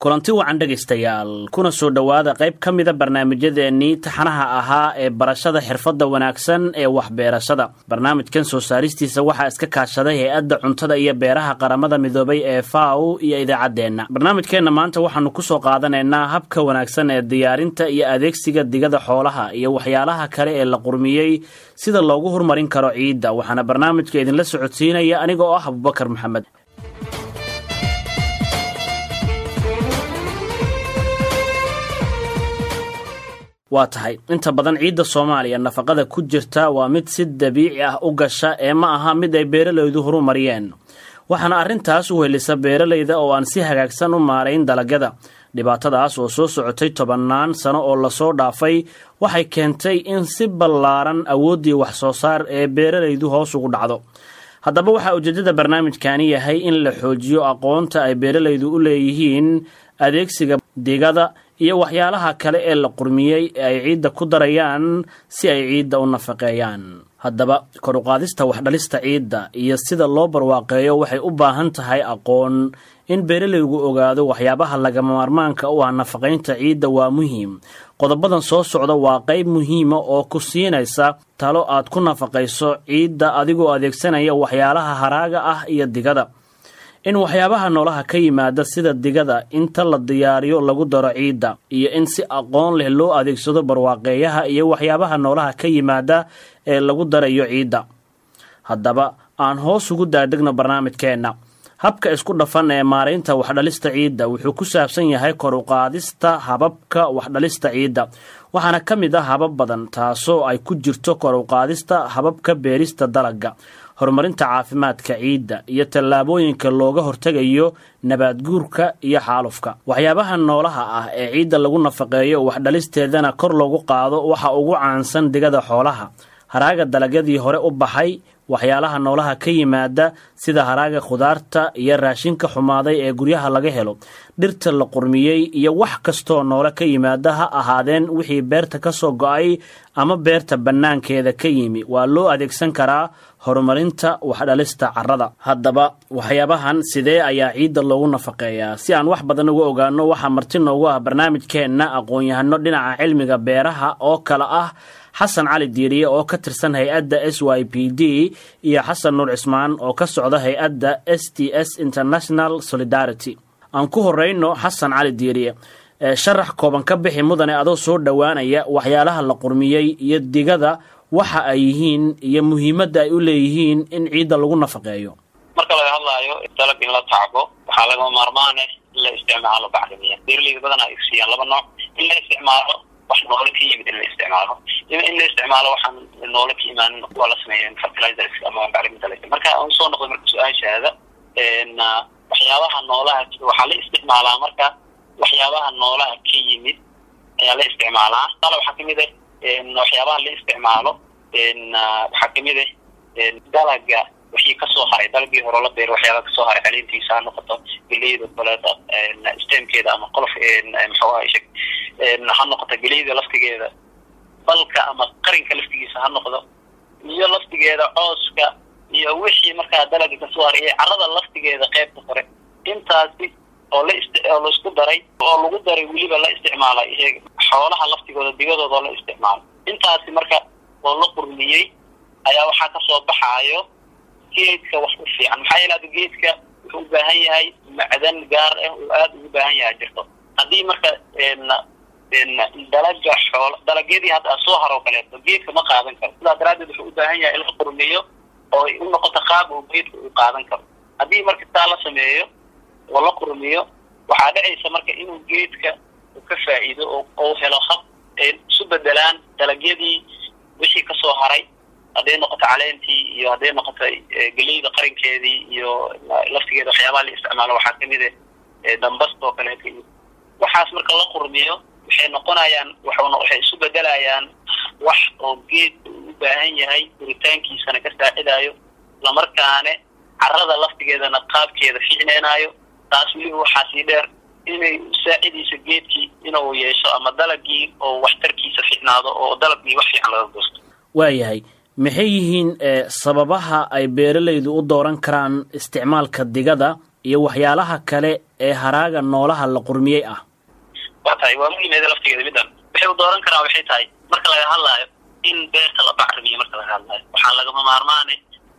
kulanti wacan dhegaystayaal kuna soo dhowaada qayb ka mida barnaamijyadeennii taxanaha ahaa ee barashada xirfadda wanaagsan ee waxbeerashada barnaamijkan soo saaristiisa waxaa iska kaashaday hay-adda cuntada iyo beeraha qaramada midoobay ee faw iyo idaacaddeenna barnaamijkeenna maanta waxaanu kusoo qaadanaynaa habka wanaagsan ee diyaarinta iyo adeegsiga digada xoolaha iyo waxyaalaha kale ee la qurmiyey sida loogu horumarin karo ciidda waxaana barnaamijka idinla socodsiinaya aniga oo ah abubakar maxamed waa tahay inta badan ciidda soomaaliya nafaqada ku jirta waa mid si dabiici ah u gasha ee ma aha mid ay beeralaydu horumariyeen waxaana arrintaas u helisa beeralayda oo aan si hagaagsan u maarayn dalagyada dhibaatadaas oo soo socotay tobannaan sano oo lasoo dhaafay waxay keentay in si ballaaran awooddii wax soo saar ee beeralaydu hoos ugu dhacdo haddaba waxaa ujeeddada barnaamijkani yahay in la xoojiyo aqoonta ay beeralaydu u leeyihiin adeegsiga digada iyo waxyaalaha kale ee la qurmiyey ee ay ciidda ku darayaan si ay ciidda u nafaqeeyaan haddaba koruqaadista waxdhalista ciidda iyo sida loo barwaaqeeyo waxay u baahan tahay aqoon in beeralaygu ogaado waxyaabaha lagama maarmaanka u ah nafaqaynta ciidda waa muhiim qodobadan soo socda waa qayb muhiima oo ku siinaysa talo aad ku nafaqayso ciidda adigoo adeegsanaya waxyaalaha haraaga ah iyo digada in waxyaabaha noolaha ka yimaada sida digada inta la diyaariyo lagu daro ciidda iyo in si aqoon leh loo adeegsado barwaaqeeyaha iyo waxyaabaha noolaha ka yimaada ee lagu darayo ciidda haddaba aan hoos ugu daadegno barnaamijkeenna habka isku dhafan ee maaraynta waxdhalista ciidda wuxuu ku saabsan yahay koruqaadista hababka waxdhalista ciidda waxaana ka mid ah habab badan taasoo ay ku jirto koruqaadista hababka beerista dalagga horumarinta caafimaadka ciidda iyo tallaabooyinka looga hortegayo nabaadguurka iyo xaalufka waxyaabaha noolaha ah ee ciidda lagu nafaqeeyo waxdhalisteedana kor loogu qaado waxa ugu caansan digada xoolaha haraaga dalagyadii hore u baxay waxyaalaha noolaha ka yimaada sida haraaga khudaarta iyo raashinka xumaaday ee guryaha laga helo dhirta la qurmiyey iyo wax kastoo noole ka yimaada ha ahaadeen wixii beerta ka soo go-ay ama beerta bannaankeeda ka yimi waa loo adeegsan karaa horumarinta waxdhalista carrada haddaba waxyaabahan sidee ayaa ciidda loogu nafaqeeyaa si aan wax badan uga ogaano waxaa marti noogu ah barnaamijkeenna aqoon-yahano dhinaca cilmiga beeraha oo kale ah xasan cali diiriye oo ka tirsan hay-adda s y p d iyo xasan nuur cismaan oo ka socda hay-adda s t s international solidarity aan ku horeyno xasan cali diiriye sharax kooban ka bixi mudane adoo soo dhowaanaya waxyaalaha la qurmiyey iyo digada waxa ay yihiin iyo muhiimadda ay u leeyihiin in ciidda lagu nafaqeeyo marka laga hadlaayo dalag in la tacbo waxaa lagama maarmaane in la isticmaalo bacrimiya beeraleyda badan ay siiyaan laba nooc in la isticmaalo wax noole ka yimid in la isticmaalo in la isticmaalo waxaan noole ka imaanin waa la sameeya fertilizers ama bacriminta la marka aan usoo noqday marka su-aashaada waxyaabaha noolaha waxaa la isticmaalaa marka waxyaabaha noolaha ka yimid ayaa la isticmaalaa tala waxaa kamid ah waxyaabaha la isticmaalo waxaa kamid ah dalaga wixii kasoo haray dalagii hore la beero waxyaaba kasoo haray caleentiisa ha noqoto geleyda kaleeta stemkeeda ama qolof maxuu ha noqoto geleyda laftigeeda balka ama qarinka laftigiisa ha noqdo iyo laftigeeda cooska iyo wixii markaa dalaga kasoo haray iyo carrada laftigeeda qeybta hore intaasi oo la oo laisku daray oo lagu daray weliba la isticmaalay xoolaha laftigooda digadooda oo la isticmaalo intaasi marka oo la qurmiyey ayaa waxaa kasoo baxaayo geedka wax u fiican maxaa yeele ada geedka wuxuu u baahan yahay macdan gaar ah oo aada ugu baahan yahay jirto haddii marka dalaga xool dalagyadii hadda soo haroo kaleeto geedka ma qaadan karo sidaa daraaddeed wuxuu u baahan yahay in la qurmiyo oo u noqoto qaab oo geedka uu qaadan karo haddii marka taa la sameeyo oo la qurmiyo waxaa dhacaysa marka inuu geedka uu ka faa'iido oo helo hab ay isu bedelaan dalagyadii wixii kasoo haray hadday noqoto caleentii iyo hadday noqoto geleyda qarinkeedii iyo laftigeeda waxyaabaha la isticmaalo waxaa kamid ah dambasta oo kaleeto waxaas marka la qurmiyo waxay noqonayaan waxuna waxay isu bedelayaan wax oo geedka uu u baahan yahay duritaankiisana ka saacidayo islamarkaane carrada laftigeedana qaabkeeda fiicneenaayo taas weliba waxaa sii dheer inay saacidayso geedkii inuu yeesho ama dalagii oo waxtarkiisa fiicnaado oo dalagii wax fiican laga goosto waayahay maxay yihiin sababaha ay beeralaydu u dooran karaan isticmaalka digada iyo waxyaalaha kale ee haraaga noolaha la qurmiyey ah waa tahay waa muhiimeeda laftigeeda middan waxay u dooran karaan waxay tahay marka laga hadlaayo in beerta la bacrimiyo marka laga hadlaayo waxaa lagama maarmaane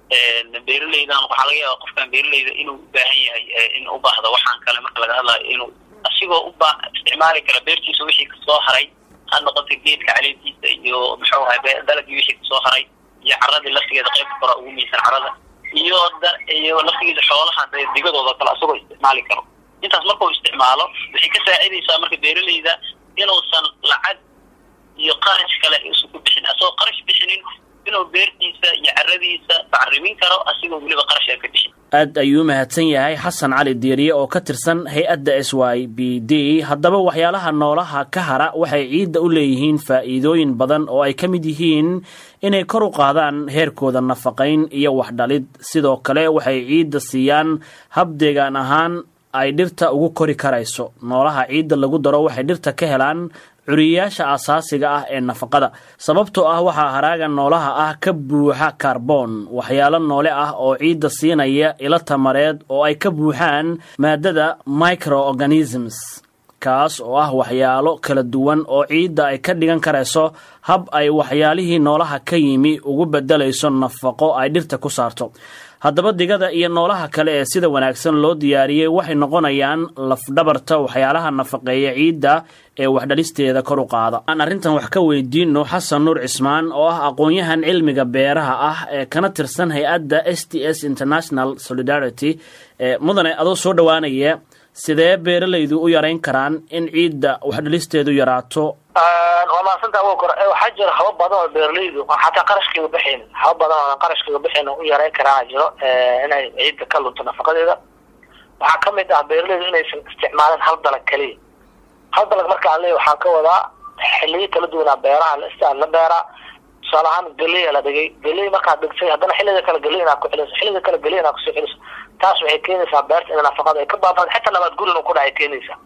beeraleydan waxaa laga yaaba qofkan beeraleyda inuu u baahan yahay in u baahdo waxaan kale marka laga hadlaayo inuu asigoo uba isticmaali kara beertiisa wixii kasoo haray ha noqota geedka caleentiisa iyo muxuu ahay dalagii wixii kasoo haray iyo caradii laftigeeda qaybta kora ugu miisan carada iyo iyo laftigiisa xoolaha digadooda kale asagoo isticmaali karo intaas markuu isticmaalo waxay ka saacidaysaa marka beeraleyda inuusan lacag iyo qarash kale isu ku bixin asagoo qarash bixinin inuu beertiisa iyo caradiisa bacrimin karo asigoo weliba qarash aan ka bixin aad ayuu mahadsan yahay xasan cali diiriye oo ka tirsan hay-adda s y b d haddaba waxyaalaha noolaha ka hara waxay ciidda u leeyihiin faa'iidooyin badan oo ay ka mid yihiin inay kor u qaadaan heerkooda nafaqayn iyo waxdhalid sidoo kale waxay ciidda siiyaan hab deegaan ahaan ay dhirta ugu kori karayso noolaha ciidda lagu daro waxay dhirta ka helaan curiyayaasha asaasiga ah ee nafaqada sababtoo ah waxaa haraaga noolaha ah ka buuxa kaarboon waxyaalo noole ah oo ciidda siinaya ilo tamareed oo ay ka buuxaan maadada microorganisms kaas oo ah waxyaalo kala duwan oo ciidda ay ka dhigan karayso hab ay waxyaalihii noolaha ka yimi ugu beddelayso nafaqo ay dhirta ku saarto haddaba digada iyo noolaha kale ee sida wanaagsan loo diyaariyey waxay noqonayaan lafdhabarta waxyaalaha nafaqeeya ciidda ee waxdhalisteeda kor u qaada aan arrintan wax ka weydiino xasan nuur cismaan oo ah aqoon-yahan cilmiga beeraha ah ee kana tirsan hay-adda s t s international solidarity mudane adoo soo dhowaanaya sidee beeralaydu u yarayn karaan in ciidda waxdhalisteedu yaraato waa maasanta wo kor waxaa jira haba badan oo beeralaydu xataa qarashkayga bixin haba badan oo qarashkayga bixin u yarayn karaa jiro inay ciidda ka lunto nafaqadeeda waxaa kamid ah beeralaydu inaysan isticmaalin hal dalag keliya hal dalag marka aan leeya waxaan ka wadaa xiliyo kala duwanaa beeraha la la beeraa tusaale ahaan galeya la dhigay galey markaad dhigtay haddana xilliga kale galey inaad ku celiso xilliga kale galey inaad kusoo celiso taas waxay keenaysaa beerta in nafaqada ay ka baabado xitaa nabaad gurin ku dhacay keenaysaa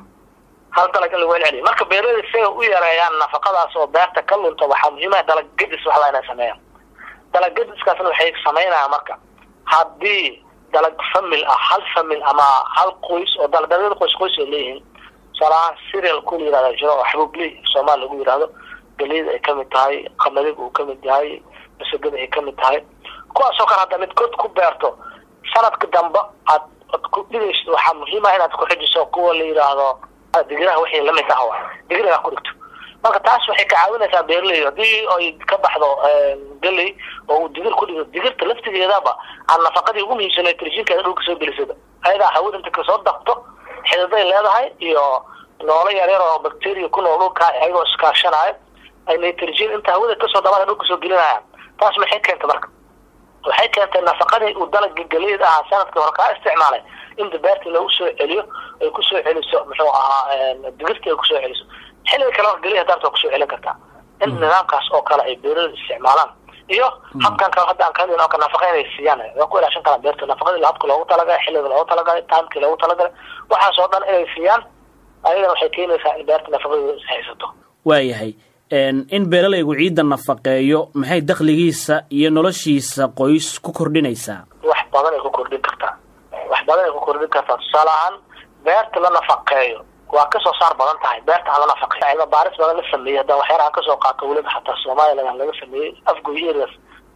hal dalag in lagu celceliyo marka beeraleyda si ay u yareeyaan nafaqadaas oo beerta ka lunta waxaa muhiimaha dalag gedis waxla inay sameeyaan dalag gediskaasna waxay samaynayaan marka haddii dalag famil ah hal famil ama hal qoys oo daldalyada qoys qoys ay leeyihiin tusaalahaan serial ku la yihahda jiro oo xabuubley soomaali lagu yihahdo galeyda ay kamid tahay qamadiga uu kamid yahay masagada ay kamid tahay kuwaasoo kale hadda midkood ku beerto sanadka dambe aad ad ku dhigayso waxaa muhiima inaad ku xijiso kuwa la yidhaahdo digiraha wixii lamid ah waa digiraha ku dhigto marka taas waxay ka caawinaysaa beeraley haddii ay ka baxdo galey oo uu digir ku dhigo digirta laftigeedaba aan nafaqadii ugu muhiimsana trjinkeeda dhulka soo gelisada ayadaa hawada inta kasoo daqto xididay leedahay iyo noolo yaryar oo bacteria ku nool dhulka ayagoo iskaashanayo ay nitrogen inta hawada kasoo dabada dhulka soo gelinayaan taas maxay keentay marka waxay keentay nafaqadii uu dalagii galeyd ahaa sanadkii hore kaa isticmaalay in beertii lagu soo celiyo ay kusoo celiso muxuu ahaa digirtii ay kusoo celiso xilliga kale hor geliya daarta kusoo celin kartaa in nidaamkaas oo kale ay beeralada isticmaalaan iyo habkan kale hadda aan ka hadlayn oo kale nafaqa inay siiyaan waa ku ilaashan karaan beerta nafaqadii habka loogu talagalay xilliga loogu talagalay timekii loogu talagalay waxaas oo dhan inay siiyaan ayadana waxay keenaysaa in beerta nafaqadeeda is haysato waayahay in beeralaygu ciidda nafaqeeyo maxay dakhligiisa iyo noloshiisa qoys ku kordhinaysaa wax badan ay ku kordhin kartaa wax badan ay ku kordhin kartaa tusaale ahaan beerta la nafaqeeyo waa kasoo saar badan tahay beerta aan la nafaqeeyo cilmi baaris badan la sameeyey haddaan waxyaalaha kasoo qaato weliba xataa soomaaliya laga sameeyey afgoy areas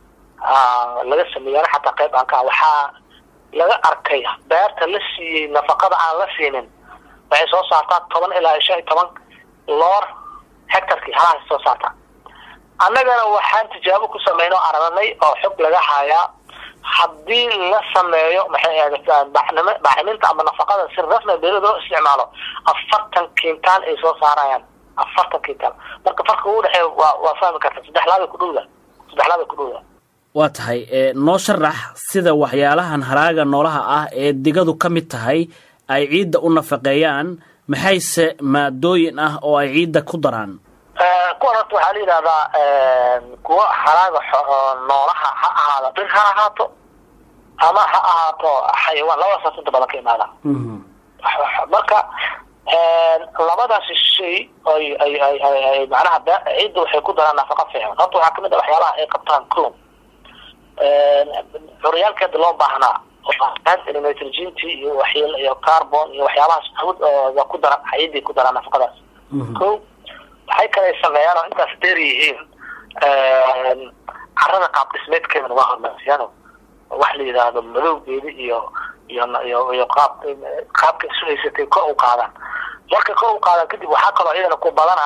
laga sameeyey xataa qayb aan ka waxaa laga arkay beerta la siiyey nafaqada aan la siinin waxay soo saartaa toban ilaa shan iyo toban loor hectarkii halahaas soo saartaa annagana waxaan tijaabo ku sameyn oo aragnay oo xog laga hayaa haddii la sameeyo maxay ahayd bacnimo bacriminta ama nafaqada si rasmi beerada loo isticmaalo afartan kintaal ay soo saarayaan afartan kintaal marka farka ugu dhexeeya waa waa fahmi karta saddex laabay ku dhowda saddex laabay ku dhowda waa tahay noo sharax sida waxyaalahan haraaga noolaha ah ee digadu ka mid tahay ay ciidda u nafaqeeyaan maxayse maadooyin ah oo ay ciidda ku daraan kuwan horta waxaa la yidhahdaa kuwa haraaga noolaha ha ahaado dhir ha ahaato ama ha ahaato xayawaan labadaas inta badan ka imaada marka labadaasi shay ay ay ay ay macnaha ciidda waxay ku daraan nafaqa fiican horta waxaa kamid a waxyaalaha ay qabtaan clon curyaalkeeda loo baahnaa nitrogenty iyo waxyeel iyo carbon iyo waxyaabahaas hawd ku daran ciiday ku daraan nafaqadaas ko waxay kale sameeyaan oo intaas dheer yihiin carada qaab dhismeedkeedana waa hormarsiyaan wax la yidhaahdo madowgeeda iyo iyo iyo iyo qaab qaabka isu haysatay kor u qaadaan marka kor u qaadaan kadib waxaa kaloo iyadana ku badana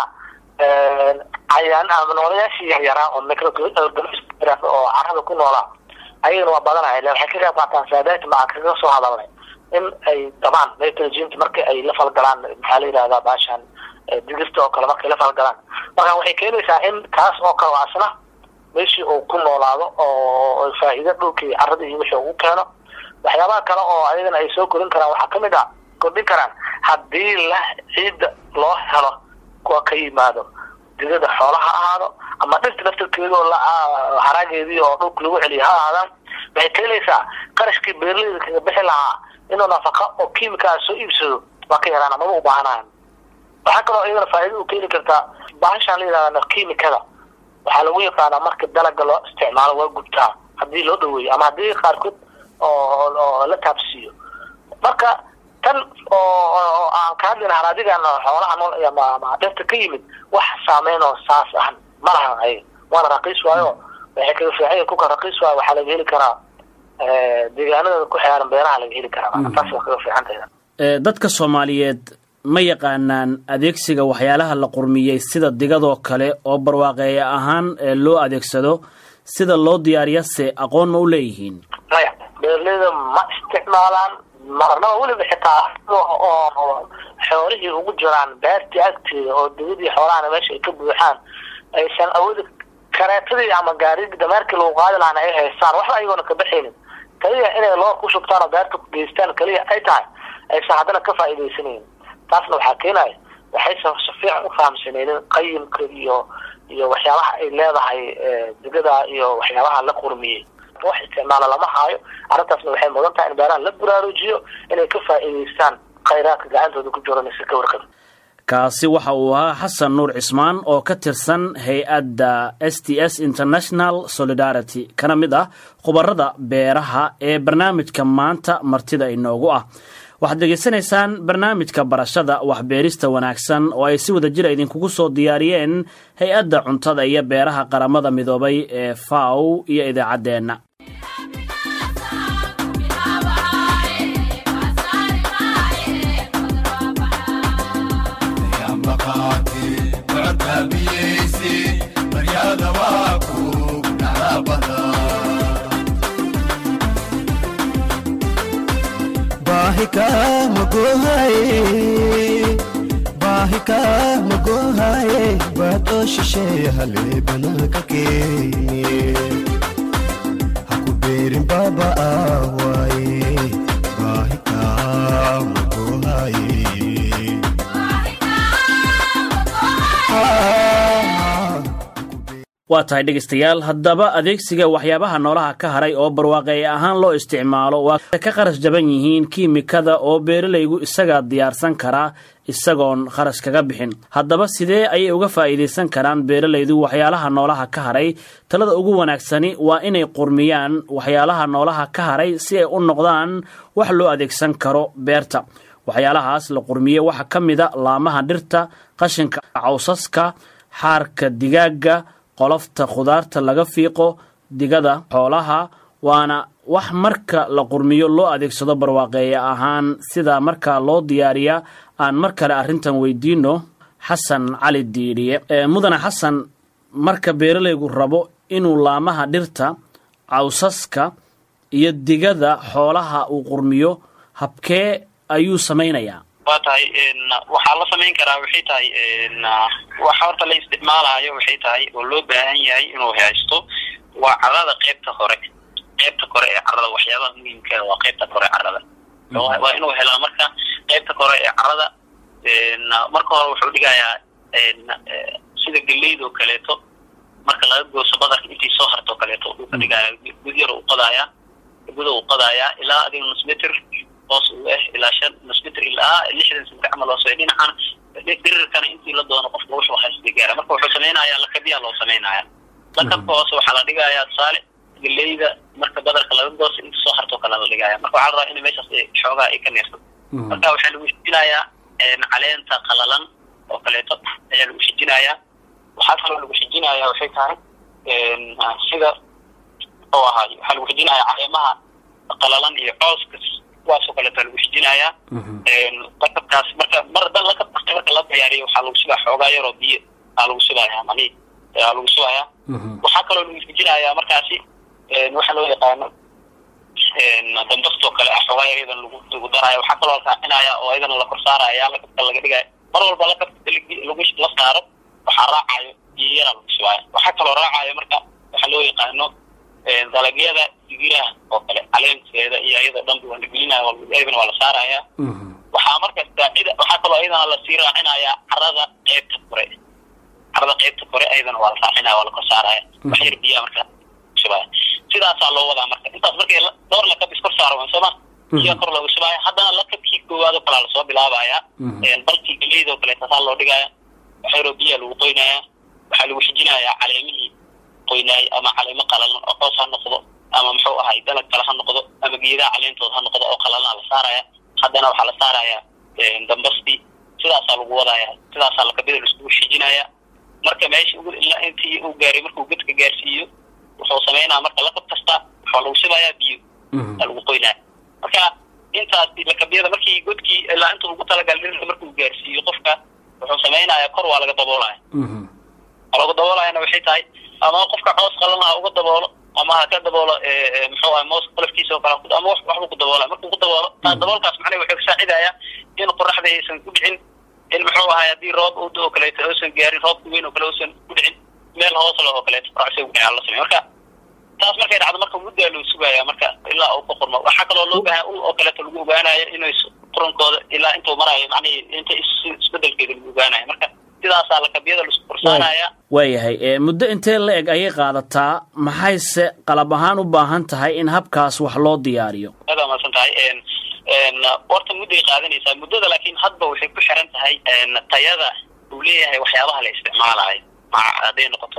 cayaan ama noolayaashii yaryaraa oo microorganism oo carada ku noolaa ayagana waa badanaya ille waxay ka qayb qaataan saadaati ma aan kaga soo hadalnay in ay dabaan nitrogenty marka ay la falgalaan maxaa la yidhahdaa baashan digirta oo kale markay la falgalaan marka waxay keenaysaa in kaas oo kale asna meeshii uu ku noolaado oo faa'iido dhulkii carada iyo wixii uu keeno waxyaabaha kale oo ayagana ay soo korin karaan waxaa kamid a kordhin karaan haddii la ciidda loo helo kuwa ka yimaado digada xoolaha ahaado ama dhirta laftarkeeda oo haraageedii oo dhulka lagu celiya ha ahaadaan waxay keenaysaa qarashkii beeraleyda kaga bixi lahaa inuu nafaqa oo kiimika soo iibsado waa ka yaraan amaba u baahanayan waxaa kaloo iyadana faa'iida u keeni kartaa bahashaan la yidhahda kiimikada waxaa lagu yaqaanaa marka dalaga loo isticmaalo waa gubtaa haddii loo dhaweeyo ama haddii qaarkood oo oo la taabsiiyo marka tan oo aan ka hadlayna haraadigan xoolaha nool ama dhirta ka yimid wax saameyn oo saas ah ma lahan ay waana raqiis waayo waxay kaga fiican kuka raqiis waayo waxaa laga heli karaa deegaanada ku xeeran beeraha laga heli karaa taas waa kaga fiican tahay dadka soomaaliyeed ma yaqaanaan adeegsiga waxyaalaha la qurmiyey sida digadoo kale oo barwaaqeeya ahaan loo adeegsado sida loo diyaariyase aqoon ma u leeyihiin maya beeraleyda ma isticmaalaan marnaba weliba xitaa oo xoolihii ugu jiraan beertii agteeda oo digadii xoolahana meesha ay ka buuxaan aysan awoodi kareetadii ama gaarigii dameerkii lagu qaadi lahana ay haystaan waxba ayagoona ka baxaynin kaliya inay loor ku shubtaan oo beerta ku geystaan kaliya ay tahay aysan haddana ka faa'iidaysanaynin taasna waxaa keenaya waxaysan si fiican u fahamsanaynin qayimka iyo iyo waxyaabaha ay leedahay digada iyo waxyaabaha la qurmiyey wax isticmaala lama haayo arrintaasna waxay mudan tahay in beeraha la buraarujiyo inay ka faa'iidaystaan khayraadka gacantooda ku jiro mise ka warqabin kaasi waxa uu ahaa xasan nuur cismaan oo ka tirsan hay-adda s t s international solidarity kana mid ah khubarada beeraha ee barnaamijka maanta martida inoogu ah waxaad degeysanaysaan barnaamijka barashada waxbeerista wanaagsan oo ay si wada jira idinkugu soo diyaariyeen hay-adda cuntada iyo beeraha qaramada midoobay ee faw iyo idaacaddeenna baahika magohaye baadoo shisheeye halee banaanka keene haku beerin baaba awaaye baahika magohaye waa tahay dhegaystayaal haddaba adeegsiga waxyaabaha noolaha ka haray oo barwaaqeeye ahaan loo isticmaalo waa ka kharash jaban yihiin kiimikada oo beeralaygu isagaa diyaarsan karaa isagoon kharash kaga bixin haddaba sidee ayay uga faa'iidaysan karaan beeralaydu waxyaalaha noolaha ka haray talada ugu wanaagsani waa inay qurmiyaan waxyaalaha noolaha ka haray si ay u noqdaan wax loo adeegsan karo beerta waxyaalahaas la qurmiye waxaa ka mida laamaha dhirta qashinka cawsaska xaarka digaagga qolofta khudaarta laga fiiqo digada xoolaha waana wax marka la qurmiyo loo adeegsado barwaaqeeye ahaan sida markaa loo diyaariya aan mar kale arrintan weydiino xasan cali diidhiye mudane xasan marka beeralaygu rabo inuu laamaha dhirta cawsaska iyo digada xoolaha uu qurmiyo habkee ayuu samaynayaa waa tahay waxaa la samayn karaa waxay tahay waxa horta la isticmaalayo waxay tahay oo loo baahan yahay inuu haysto waa carada qeybta hore qeybta kore ee carada waxyaabaha muhiimka waa qeybta kore carada waa inuu helaa marka qeybta kore ee carada marka hore wuxuu dhigayaa sida geleydo kaleeto marka laga gooso badarka intii soo harto kaleeto uu ka dhigaya gud yar u qadaaya guda u qadaaya ilaa adiga nus metr hoos uu ah ilaa shan nus metr ilaa lixdan sentr camal hoos dhinacan dhirirkana intii la doono qofka wuxuu haysta gaara marka wuxuu samaynayaa lakabyaa loo samaynaya lakabka hoose waxaa la dhigayaa tusaale geleyda marka badarka laga goosto inta soo hartoo kale la dhigaya marka waxaa la rabaa in meeshaas xoogaa ay ka neersato marka waxaa lagu shijinayaa caleenta qalalan oo kaleeto ayaa lagu shijinayaa waxaa kaloo lagu shijinayaa waxay tahay sida oo ahaay waxaa lagu shijinayaa caleemaha qalalan iyo cooska kuwaasoo kaleeto lagu shijinayaa lakabkaas marka mar da lakabka marka la diyaariyo waxaa lagu subaa xoogaa yaroo biyo aa lagu subayaa mani aa lagu subayaa waxaa kaloo lagu shijinayaa markaasi waxa loo yaqaano dambastoo kale ah xoogaa yar iyadan lagu lagu daraayo waxaa kaloo la raacinaya oo iyadana la kor saaraya lakabka laga dhigaya mar walba lakabka lagu la saaro waxaa raacayo biyo yaraa lagu subaayo waxaa kaloo raacayo marka waxa loo yaqaano dalagyada digiraha oo kale caleenteeda iyo iyadoo dhanba waa la gelinaya iyadana waa la saaraya waxaa marka saacida waxaa kaloo iyadana lasii raacinaya carada qeybta kore carada qeybta kore iyadana waa la raacinaya waa la kor saaraya wax yar biyaa marka subaya sidaasaa loo wadaa marka intaas markay dhowr lakab iskor saaro sooma biyaa kor looga subaya haddana lakabkii koowaad oo kalea lasoo bilaabaya balkii galeyda oo kale taasaa loo dhigaya wax yaroo biyaa lagu qoynaya waxaa lagu xijinayaa caleemihii qoynaay ama caleemo qalalan oo coos ha noqdo ama muxuu ahay dalag kale ha noqdo ama geedaha caleentooda ha noqdo oo qalalana la saaraya haddana waxaa la saaraya dambasti sidaasaa lagu wadaya sidaasaa lakabida laiskugu shijinaya marka meesha ilaa intii uu gaaray markuu godka gaarsiiyo wuxuu sameynaya marka lakab kasta waxaa lagu shubayaa biyo aa lagu qoynaya marka intaas lakabyada markii godkii ilaa intuu ugu talagal dhirta markuu gaarsiiyo qofka wuxuu sameynaya kor waa laga daboolaya laga daboolayana waxay tahay ama qofka coos qalan ha uga daboolo ama ha ka daboolo muxuu ahay moos qolofkiisa oo kale ama waxbuu ku daboolaya markuu ku daboolo taa daboolkaas macnaha wuxuu kasaacidaya in qoraxda aysan ku dhicin in muxuu ahay haddii roob u oo kaleeto uusan gaarin roobka weyn oo kale uusan ku dhicin meel hoos leh oo kaleeto qoraxsa ugu dhicin la sameeyo marka taas markay dhacdo marka muddaa loo sugaya marka ilaa uu ka qurmo waxaa kaloo loo baahan ul oo kaleeto lagu ogaanayo inay qurankooda ilaa intuu marayo macnihi inta isbedelkeeda lagu ogaanayo marka sidaasaa lakabyada laisku korsaanaya waayahay muddo intee la eg ayay qaadataa maxayse qalab ahaan u baahan tahay in habkaas wax loo diyaariyo aad waa mahadsan tahay horta mudday qaadanaysaa muddada laakiin hadba waxay ku xiran tahay tayada uu leeyahay waxyaabaha la isticmaalayo hadday noqoto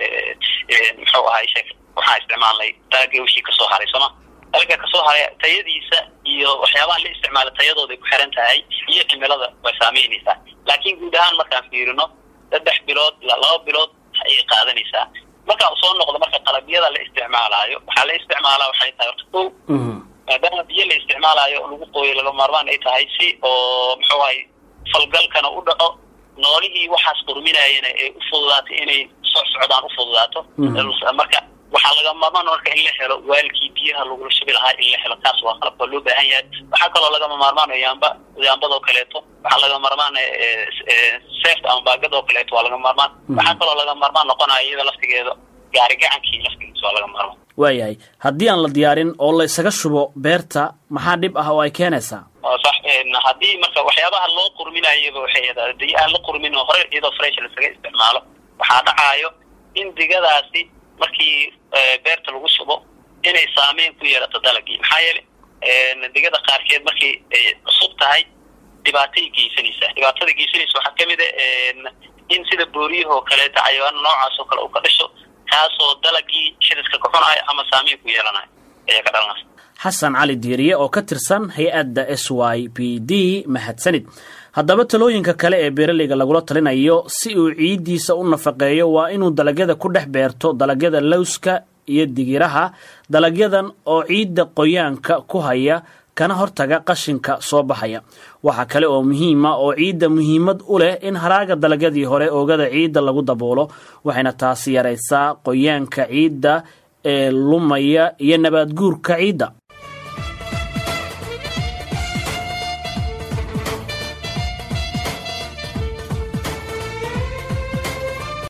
muxuu ahay sheek waxaa isticmaalnay dalagii wixii kasoo haray sooma dalaga kasoo haray tayadiisa iyo waxyaabaha la isticmaala tayadooday ku xiran tahay iyo cimilada way saameynaysaa laakiin guud ahaan markaan fiirino saddex bilood ilaa laba bilood ayay qaadanaysaa markaan soo noqdo marka qalabyada la isticmaalaayo waxaa la isticmaalaa waxay tahay horta kow maadaama biyo la isticmaalaayo lagu qooyo laga maarmaan ay tahay si oo muxuu ahay falgalkana u dhaco noolihii waxaas qurminayana ay u fududaato inay soo socdaan u fududaato marka waxaa laga maarmaan marka in la helo waalkii biyaha lagula shubi lahaa in la helo kaas waa qalabka loo baahan yahay waxaa kaloo lagama maarmaan yaamba yaambadoo kaleeto waxaa laga maarmaan seft ama baagad oo kaleeto waa laga maarmaan waxaa kaloo laga maarmaan noqonaya iyada laftigeeda gaari gacankii laftigiisa waa laga maarmaan waayahay haddii aan la diyaarin oo la isaga shubo beerta maxaa dhib ah oo ay keenaysaa sax haddii marka waxyaabaha loo qurminayaba waxay hadii aan la qurmin oo hore iyadoo fresh lasaga isticmaalo waxaa dhacaayo in digadaasi markii beerta lagu shubo inay saameyn ku yeelato dalagii maxaa yeele digada qaarkeed markii ay cusub tahay dhibaatay geysanaysaa dhibaatada geysanaysa waxaa kamid a in sida booriyahoo kaleeto cayawaano noocaas oo kale uu ka dhasho kaasoo dalagii xididka ka cunayo ama saameyn ku yeelanayo ayaa ka dhalanaysa xasan cali diiriye oo ka tirsan hay-adda s y b d mahadsanid haddaba talooyinka kale ee beeralayga lagula talinayo si uu ciiddiisa u nafaqeeyo waa inuu dalagyada ku dhex beerto dalagyada lowska iyo digiraha dalagyadan oo ciidda qoyaanka ku haya kana hortaga qashinka soo baxaya waxaa kale oo muhiima oo ciidda muhiimad u leh in haraaga dalagyadii hore oogada ciidda lagu daboolo waxayna taasi yaraysaa qoyaanka ciidda ee lumaya iyo nabaad guurka ciidda